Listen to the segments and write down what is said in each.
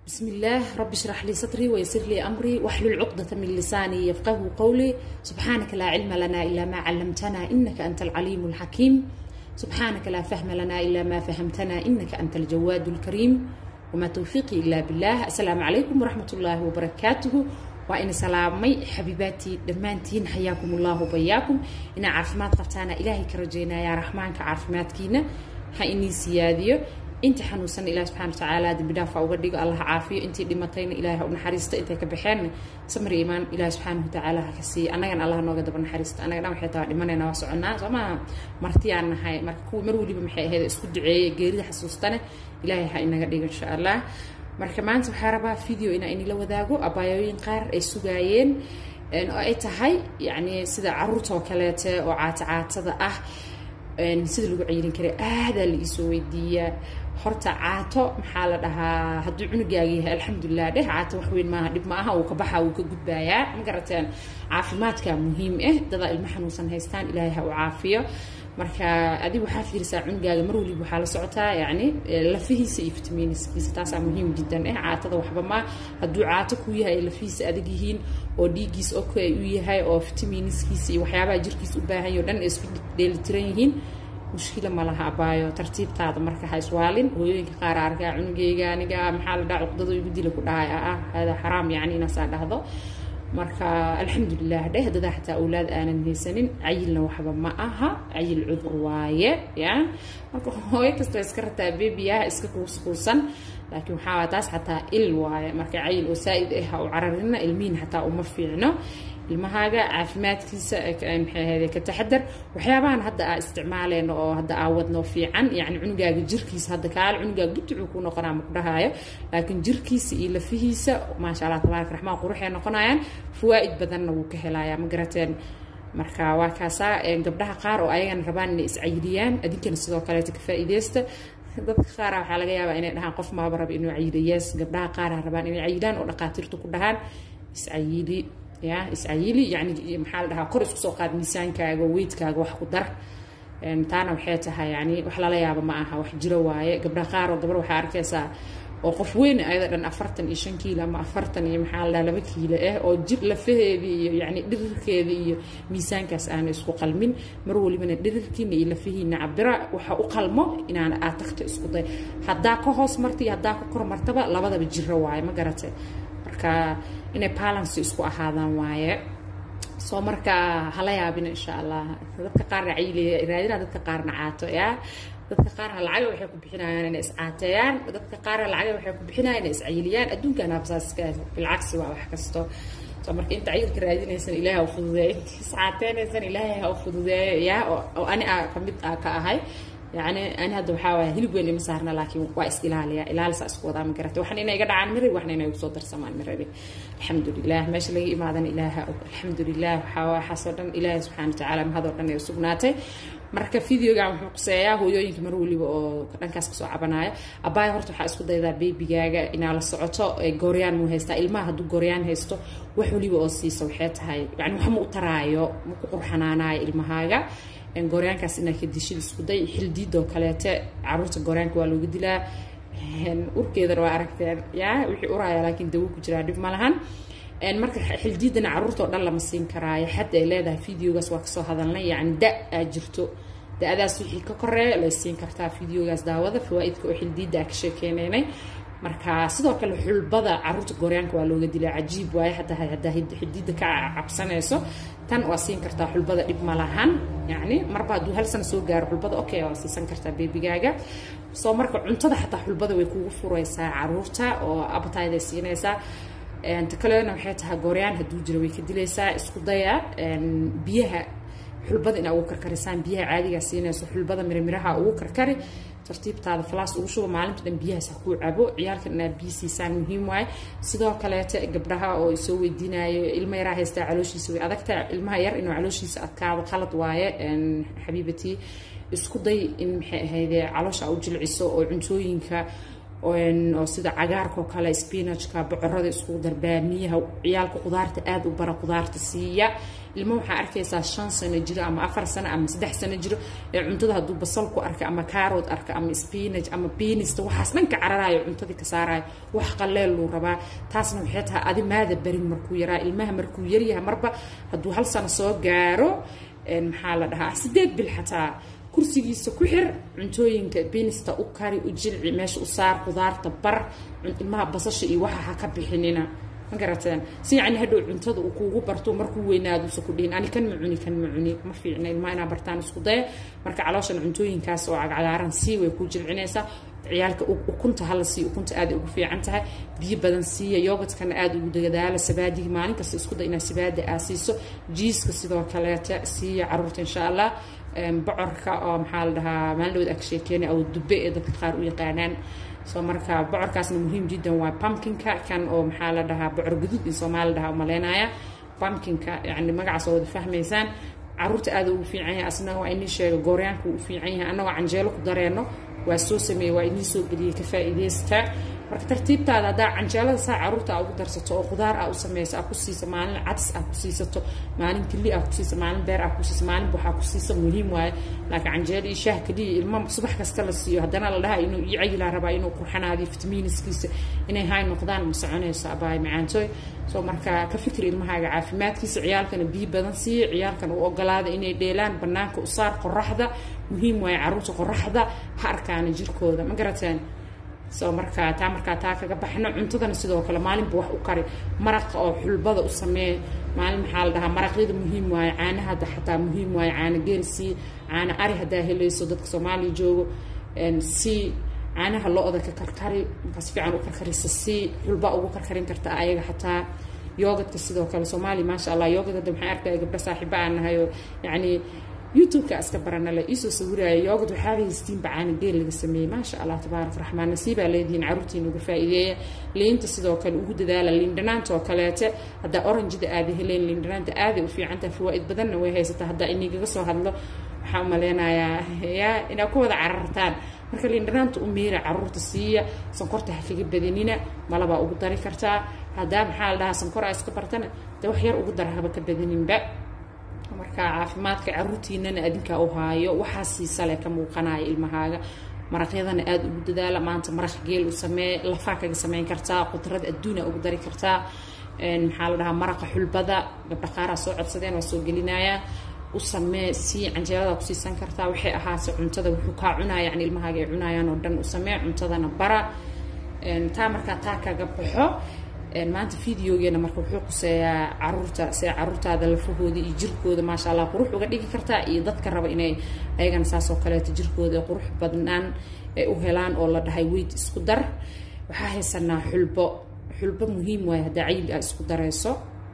بسم الله رب اشرح لي صدري ويسر لي أمري واحلل عقدة من لساني يفقه قولي سبحانك لا علم لنا إلا ما علمتنا إنك أنت العليم الحكيم سبحانك لا فهم لنا إلا ما فهمتنا إنك أنت الجواد الكريم وما توفيقي إلا بالله السلام عليكم ورحمة الله وبركاته وإن سلامي حبيباتي دمانتين حياكم الله وبياكم إن عافمات قبتانا إلهي كرجينا يا رحمن كعافمات كينا هايني سياديو inta xanuunsan ilaah subxana watacaala dembi dhaafa uga dhigo allah caafiyo intii dhimatayna ilaah ha u naxariisto intay ka baxeen samir iimaan ilaah subxaana watacaala ha ka siiya annagana allah nooga daba naxariisto annaga dhan waxay tahay dhimanayna waa soconnaa soo maaha martiyaan nahay marka kuwa mar weliba maxay ahayd isku duceeye geerida xasuustane ilaahay ha inaga dhigo insha allah marka maanta waxaa rabaa video inaa inila wadaago abaayooyin qaar ay sugaayeen oo ay tahay yacni sida caruurta oo kaleete oo caata caatada ah sida lagu ceyrin karay aadaa la iisoo weydiiyaa horta caato maxaa la dhahaa hadduu cunugaaga yahay alxamdulilah dheh caato wax weyn maaha dhib ma aha uu ka baxa uu ka gudbaayaa ma garateen caafimaadka muhiim ah dadaa ilmo xanuunsan haystaan ilaahay ha u caafiyo marka adiga waxaa fiirisaa cunugaaga mar waliba waxaa la socotaa yacni lafihiisa iyo fitamiiniskiisa taasaa muhiim jiddan ah caatada waxba ma hadduu caato ku yahay ay lafihiisa adag yihiin oo dhiiggiis ok ay u yahay oo fitamiiniskiisa iyo waxyaabaha jirkiisa u baahan yaho dhan ay isku dheelitiran yihiin mushkila ma laha abaayo tartiibtaada marka ha iswaalin hooyooyinka qaar arkaa cunugeyga aniga maxaa la dhaha cuqdado igu dila ku dhahay ah hada xaraam yacni inaasaa dhahdo marka alxamdulilah dheh dadaa xataa awlaad aanan haysanin cayilna waxba ma aha cayil cudur waaye ya marka hooyo kastoo iska rataa bebiyaha iska kuuskuusan laakiin waxaa taas xataa il waaye marka cayil oo saa-id ah ha u cararina ilmihin xataa uma fiicno ilmahaaga caafimaadkiisa maxay ahayde ka taxadar waxyaabahan hadda aa isticmaaleyno oo hadda aa wadno fiican yacni cunugaaga jirkiisa hadda kaale cunugaaga gudducuu ku noqonaa ma ku dhahaayo laakiin jirkiisa iyo lafihiisa maasha allah tabaaraka raxmaan quruxay noqonayaan fawaa'id badanna wuu ka helayaa ma garateen marka waa kaasaa gabdhaha qaar oo ayagana rabaan inay iscayiliyaan adinkana sidoo kaleeta ka faa'iideysta dadka qaara waxaa laga yaabaa inay dhahaan qof maaba raba inuu cayilo yes gabdhaha qaara rabaan inay cayilaan oo dhaqaatiirtu ku dhahaan iscayili ya iscayili yani maxaa la dhahaa kor isku soo qaad miisaankaaga weydkaaga wax ku dar taana waxay tahay yani wax lala yaabo ma aha wax jiro waaye gabdha qaar oo gabar waxaa arkaysaa oo qof weyn ayada dhan afartan iyo shan kiilo ama afartan iyo maxaa la dhaha laba kiilo ah oo jir lafaheedii iyo yani dhirirkeeda iyo miisaankaas aana isku qalmin mar walibana dhirirkiina iyo lafihiina cabira waxa u qalmo inaan aad tagto isku day haddaa ka hoos marta iyo haddaa ka kor martaba labadaba jiro waaye ma garatay marka inay balancy isku ahaadaan waaye soo marka hala yaabina insha allah dadka qaarna cayli raadina dadka qaarna caato ya dadka qaarna lacaga waxay ku bixinayaan inay iscaateeyaan dadka qaarna lacaga waxay ku bixinayaan inay iscayiliyaan adduunkan habsaaska bilcagsi waa wax kasto soo marka inta cayilka raadinaysan ilaahay ha u fududeeyo inta iscaateynaysan ilaahay ha u fududeeyo ya oo ani a kamid a ka ahay yani ani hadda waxaa waaya hilib weyn ima saarna laakiin waa is ilaaliya ilaalisa isku wadaa ma garata waxna inay iga dhacaan mirabi waxna inay ugusoo darsamaan mirabi alxamdulilah meesha laga imaadana ilaaha og alxamdulilah waxaa waxaasoo dhan ilaahay subxana watacaala mahadoo dhan ay usugnaatay marka videogan wuxuu quseeyaa hooyooyinka mar weliba oo dhankaas kasoo cabanaya abaaya horta waxaa isku daydaa beebigaaga inaa la socoto gooryaan muu haystaa ilmaha hadduu gooryaan haysto wax weliba oo siisa waxay tahay yani wax ma u taraayo ma ku qurxanaanayo ilmahaaga gooryaankaas inaa ka dishid isku day xildiidoo kaleete caruurta gooryaanka waa looga dilaa urkeedana waa aragteen ya wixii uraya laakiin dawo ku jiraa dhib ma lahan marka xildiidana caruurta oo dhan lama siin karaayo xad ay leedahay videogaas waa kasoo hadalnay yani da aa jirto da-adaas wixii ka koreeya lay siin kartaa videogaas daawada fawaa'idka oo xildiidda aa ka sheekeynaynay marka sidoo kale xulbada caruurta gooryaanka waa looga dilaa cajiib waaye hataa haddaa xidiida ka cabsanayso tan waa siin kartaa xulbada dhib ma lahan yacni marba hadduu hal sana soo gaaro xulbada okay waa siisan kartaa beebigaaga soo marka cuntada xataa xulbada way kugu furaysaa caruurta oo appetite ay siinaysaa ta kalena waxay tahay gooryaan hadduu jiro way ka dilaysaa isku daya biyaha xulbada inaa ugu karkarisaan biyaha caadigaa siinayso xulbada mirimiraha ugu karkari tartiibtaada falaas ugu shuba maalinta dhan biyahaas ha kuu cabo ciyaalkan inaad biyo siisaan muhiim waaye sidoo kaleete gabdhaha oo soo weydiinayo ilma yaraa haystaa calooshiisa way adagta ilmaha yar inuu calooshiisa adkaado qalad waaye xabiibatii isku day in maxay ahayde caloosha u jilciso oo cuntooyinka oo sida cagaarka oo kale spinachka bocorada iskugu dar baamiyaha ciyaalka qudaarta aada u bara qudaarta siiya ilmo waxaa arkaysaa shan sano jiro ama afar sano ama saddex sano jiro ee cuntada hadduu basal ku arka ama kaarod arka ama spinach ama biinista waxaas dhanka cararayo cuntadii ka saarayo wax qaleel luu rabaa taasna waxay tahay adi maada barin markuu yaraa ilmaha markuu yaryahay marba hadduu hal sano soo gaaro maxaa la dhahaa sideed bil xataa kursigiisa ku xir cuntooyinka biinista u kari u jilci meesha u saar qudaarta bar ilmaha basasha iyo waxa ha ka bixinina ma garateen si yacni hadhow cuntada uu kuugu barto markuu weynaaduusa ku dhihin ani kan ma cuni kan ma cuni ma fiicna ilmaha inaa bartaan isku daya marka calooshan cuntooyinkaas oo cagcagaaran sii way kuu jilcinaysaa ciyaalka ukunta hala siiyo ukunta aad ugu fiican tahay biyo badan siiya yoogadkana aada ugu dagadaala sabaadiga maalin kasta isku da inaad sabaadi aa siiso jiiska sidoo kaleeta siiya caruurta insha allah bocorka oo maxaa la dhahaa maalin dhawood aka sheekeena oo dube ee dadka qaar u yaqaanaan soo marka bocorkaasna muhiim jiddan waa pumpkinka kan oo maxaa la dhahaa bocor guduud in soomaali dhahaa umaleynaya pumpkinka yani magacaas oo wada fahmaysaan caruurta aada ugu fiican yahay asna waa inii sheega gooryaanka uu fiican yahay annagoo canjeelo ku dareenno waa soo sameeyey waa inii soo geliyey ka faa'iidaysta marka tartiibtaada haddaa canjeelada saa caruurta aa ugu darsato oo qudaar aa u samayso aa ku siiso maalin cadis aa ku siisato maalin keli aa ku siiso maalin beer aa ku siiso maalin buxaa ku siiso muhiim waaye laakiin canjeelo iyo shaah keliya ilma subax kasta la siiyo haddana la dhaha inuu ii cayilaa rabaa inuu qurxanaadiyo fitamiiniskiisa inay hay noqdaan ma soconayso abaay macaantooy soo marka ka fikir ilmahaaga caafimaadkiisa ciyaalkana biyo badan siiya ciyaalkana u ogolaada inay dheelaan banaanka u saar qoraxda muhiim waaye caruurta qoraxda ha arkaana jirkooda ma garateen soo markaa taa markaa taa kaga baxno cuntadana sidoo kale maalinba wax u kari maraqa oo xulbada u samee maalin maxaa la dhahaa maraqyada muhiim waaye caanaha xataa muhiim waaye caana geel sii caana ari haddaa helayso dadka soomaaliya joogo sii caanaha lo-da ka karkari markaa si fiican u karkarisa sii xulba ugu karkarin karta ayaga xataa yoogadka sidoo kale soomaaliya maasha allah yoogad hadda maxay arkaya gabdho saaxiiba aan nahay oo yacni youtube-ka iska baranale iisoo sawiraya yoogad waxaaba haystiinba caana geel laga sameeyey maasha allah tabaarak raxmaan nasiibaa leedihiin caruurtiina uga faa'iideeya liinta sidoo kale ugu dadaala liindhanaanta oo kaleete haddaa oranjida aada heleen liindhanaanta aaday u fiicantaha fawaa'id badanna way haysataa haddaa inigaga soo hadlo waxaan umaleynayaa yaa inaad ku wada carartaan marka liindhanaanta u miira caruurta siiya sonkorta ha kaga badinina malabaa ugu dari kartaa haddaa maxaa la dhahaa sonkor aa iska bartana dee wax yar ugu dara haba ka badaninba marka caafimaadka caruurtiinana adinkaa u haayo waxaa siisale ka muuqanaya ilmahaaga maraqyadana aada ugu dadaala maanta maraq geel u samee lafaa kaga samayn kartaa qudrad adduuna ugu dari kartaa maxaa la dhahaa maraqa xulbada gabdha qaaraa soo codsadeen waa soo gelinayaa u samee sii canjeelada ku siisan kartaa waxay ahaase cuntada wuxuu kaa cunaya yani ilmahaaga ay cunayaan oo dhan u samee cuntadana bara taa markaa taa kaga baxo maanta videogeena marka wuxuu quseeyaa caruurta see caruurtaada lafahooda iyo jirkooda maasha allah qurux uga dhigi kartaa iyo dadka raba inay ayagana saasoo kaleeto jirkooda qurux badnaan ay u helaan oo la dhahay weyd isku dar waxaa haysanaa xulbo xulbo muhiim waaye haddaa cayil aa isku darayso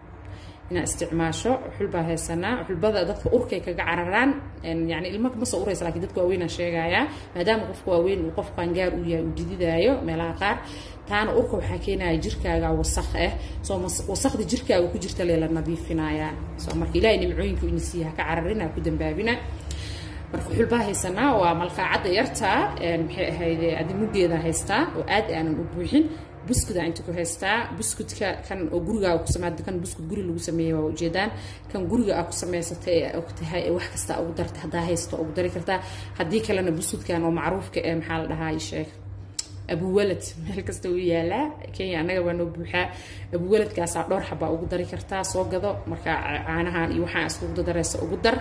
inaad isticmaasho xulbaa haysanaa xulbada dadka urkay kaga cararaan yani ilma ma soo uraysa lakin dadka waaweynaan sheegayaa maadaama qofka waaweyn uu qof qaangaar uu yahay uu dididaayo meelaha qaar taana urka waxaa keenaya jirkaaga wasaq ah soo wasaqda jirkaaga ku jirta lee la nadiifinayaa soo marka ilaahay nimcooyinka ina siiya haka cararina ku dambaabina marka xulbaa haysanaa waa malqaacadda yartaa maxay ahayd adi muggeeda haystaa oo aad aanan u buuxin buskuda inta ku haystaa buskudka kan oo gurigaaga ku sameeyay kan buskud guri lagu sameeyay waa ujeedaan kan guriga aad ku samaysatay ee og tahay ee wax kasta ugu darta haddaa haysto ugu dari kartaa haddii kalena buskudkan oo macruufka ee maxaa la dhahaa sheeg abuwalad meel kasta uu yaalaa kenya annaga waa noo buuxaa abuwaladkaasaa dhowr xabaa ugu dari kartaa soo gado marka caanahan iyo waxaan iskugu daraysa ugu dar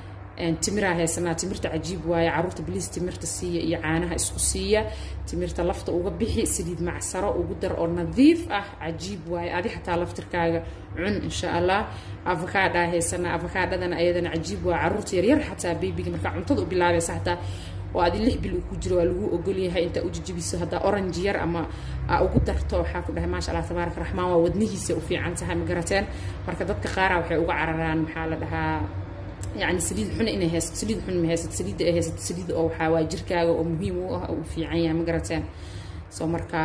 timiraa haysanaa timirta cajiib waaye caruurta biliis timirta siiya iyo caanaha isku siiya timirta lafta uga bixi saliid macsaro ugu dar oo nadiif ah cajiib waaye adi xataa laftirkaaga cun insha allah avocaadaa haysanaa avocaadadana ayadana cajiib waa caruurta yaryar xataa babyga markaa cuntada u bilaabaysa xataa oo adi lix bil uu ku jiro waa lagu ogolyahay intaa u jijibiso haddaa orange yar ama aa ugu darto waxaa ku dhahay maasha allah tabaaraka raxmaan waa wadnihiisa u fiican tahay ma garateen marka dadka qaara waxay uga cararaan maxaa la dhahaa يعني سليد حنا إنه هست سليد حنا ما هست سليد إيه هست سليد أو حوا جركا أو مهم أو في عيا مقرتين سو مركا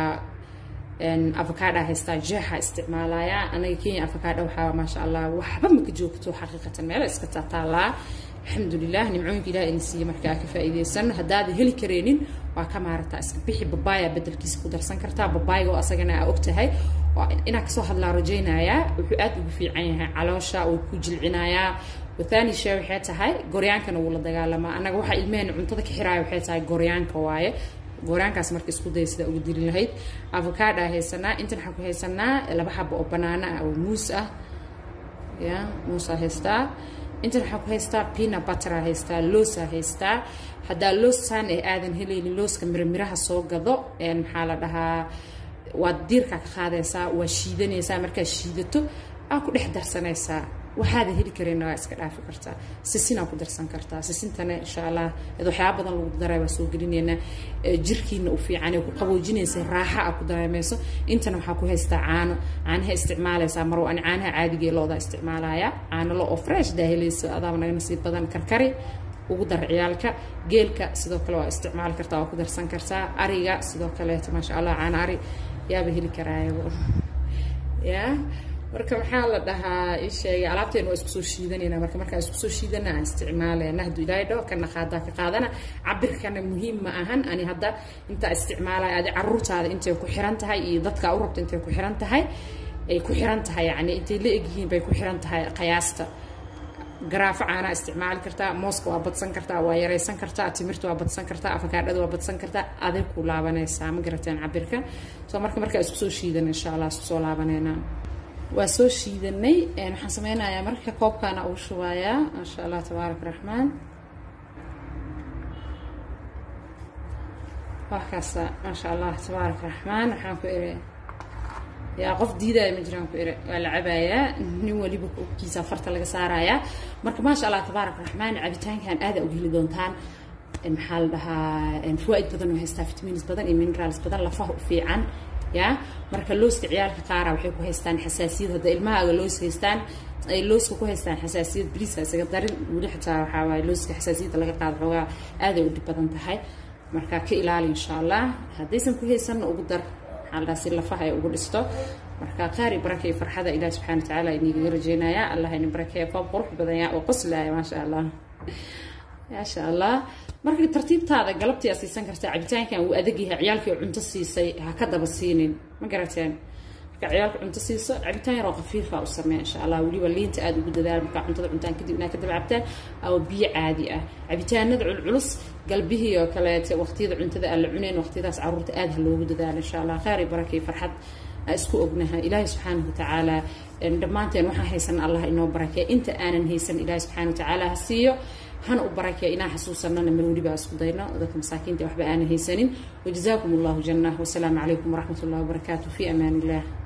إن أفكار هستا جاها استعمالها أنا كين أفكار أو حوا ما شاء الله وحبا مكجوكتو حقيقة ما لا إسكتا طالع alxamdulilah nimcooyinka ilaah in siiya markaa ka faa'iidaysan haddaada heli kareenin waa ka maarataa iska bixi babaaya bedelkiisa ku darsan kartaa babaayga oo asagana aa og tahay inaa kasoo hadlaa rajaynayaa wuxuu aad ugu fiican yahay caloosha wuu ku jilcinayaa wathani shee waxay tahay goryaankana wuu la dagaalamaa annaga waxaa ilmehena cuntada ka xiraaya waxay tahay goryaanka waaye gooryaankaas marka isku daya sidaa ugu dili lahayd avocada haysanaa intan waxaan ku haysanaa laba xabo oo banaana ah oo muus ah ya muusaa haystaa intan waxaan ku haystaa pina buttera haystaa loosaa haystaa haddaa loosaan ee aadan helaynin looska miramiraha soo gado maxaa la dhahaa waad diirkaa ka qaadaysaa waa shiidanaysaa markaad shiidato aa ku dhex darsanaysaa waxaada heli kareenna waa iska dhaafi kartaa sisinaa ku darsan kartaa sisintana insha allah ad waxyaaba badan lagu daray waa soo gelinaynaa jirkiina u fiican ku qaboojinaysa raaxa a ku dareemayso intana waxaa ku haystaa caano caanaha isticmaalaysaa marwa ani caanaha caadiga ee looda isticmaalaya caano lo oo fresh daa helayso adaaba naga nasiib badan karkari ugu dar ciyaalka geelka sidoo kale waa isticmaali kartaa waa ku darsan kartaa ariga sidoo kaleeto maasha allah caano ari yaaba heli karaayaba ya marka maxaa la dhahaa ii sheegay alaabteena waa isku soo shiidanayna marka markaan isku soo shiidana aan isticmaaleyna hadduu ilaahay dhaho kana qaadaa ka qaadana cabirkana muhiim ma ahan ani hadda intaa isticmaalaya adi caruurtaada intay ku xiran tahay iyo dadka u rabta intay ku xiran tahay ay ku xiran tahay yani intay la egyihiin bay ku xiran tahay qiyaasta garaafo caanaa isticmaali kartaa mooska waa badsan kartaa waa yaraysan kartaa timirta waa badsan kartaa afakaadhada waa badsan kartaa aday ku laabanaysaa ma garateen cabirka soo marka markaa isku soo shiidan insha allah isku soo laabaneynaa waa soo shiidanay waxaan sameynayaa marka koobkaana ugu shubayaa maasha allah tabaarak raxmaan waxkaasa maasha allah tabaarak raxmaan waxaan ku iri yaa qof diidaya ma jiraan ku iri waa la cabayaa nin waliba kiisa farta laga saarayaa marka maasha allah tabaarak raxmaan cabitaankan aada uga heli doontaan maxaa la dhahaa fawaaid badan oo haystaa vitamins badan iyo minerals badan lafaha u fiican ya marka looska ciyaalka qaara waxay ku haystaan xasaasiyad hadda ilmahaaga loos haystaan ay looska ku haystaan xasaasiyad bariiska isaga darin weli xitaa waxaa waaye looska xasaasiyadda laga qaado xoogaa aaday u dhib badan tahay marka ka ilaali insha allah haddaysan ku haysanna ugu dar maxaa la dhaha si lafaha ay ugu dhisto marka qaari baraka iyo farxada ilaah subxana wa tacaala inigaga rajeynaya allah ini barakeeya koob qurux badan yaa oo qoslaaya maasha allah maasha allah marka tartiibtaada galabtii aa siisan kartaa cabitaankan wuu adag yahay ciyaalkii cunto siisay ha ka daba siinin ma garateen marka ciyaalka cunto siiso cabitaan yaroo khafiifa u samee insha allah weliba liinta aada ugu dadaal markaa cuntada cuntaan kadib inaad ka daba cabtaan ama biyo caadi ah cabitaanada culculus galbihii oo kaleete waqtiyada cuntada aan la cunayn waqtiyadaas caruurta aada ha loogu dadaalo insha allah khayr iyo barakay farxad isku ognaha ilaahay subxaanahu watacaala dhammaanteen waxaan haysan allah inoo barakeeya inta aanan haysan ilaahay subxaana watacaala ha siiyo hana u barakeeya inaan xasuusanana mar weliba isku dayno dadka masaakiinta waxba aanan haysanin wajazaakum allahu janah wasalaamu calaykum waraxmat ullahi wabarakaatu fi amaan illah